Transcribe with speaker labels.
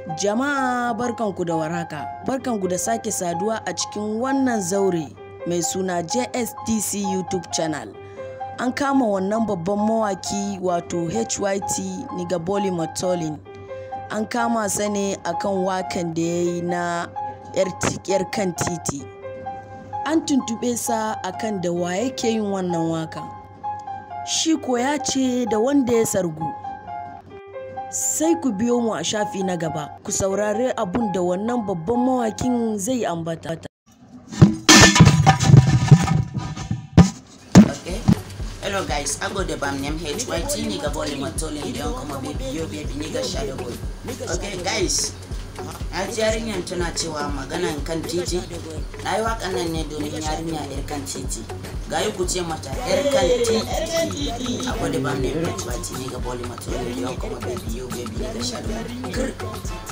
Speaker 1: Jama'a barkanku da warhaka, barkanku da sake saduwa a cikin wannan zaure mai suna JSTC YouTube channel. An kama wannan babban mawaki wato HYT Nigaboli Matolin. An kama sa ne akan wakan da ya yi na 'yar kan titi. An tuntuɓe sa akan da wa yake yin wannan wakan. Shi ko ya ce da wanda ya sargu. sai ku biyo mu a shafi na gaba ku saurari abun da wannan babban mawakin zai ambata.
Speaker 2: Okay. Hello guys, I go the bam name HYT nigga ball in my tolling down come a baby yo baby nigga shadow boy. Okay guys. Na ji yarinyar tana cewa maganan kan titi. Na yi waƙan nan ne domin yarinya yar kan titi. Ga yi ku ce mata yar kan titi. I go the bam name HYT nigga ball in my tolling down come a baby yo baby nigga shadow boy.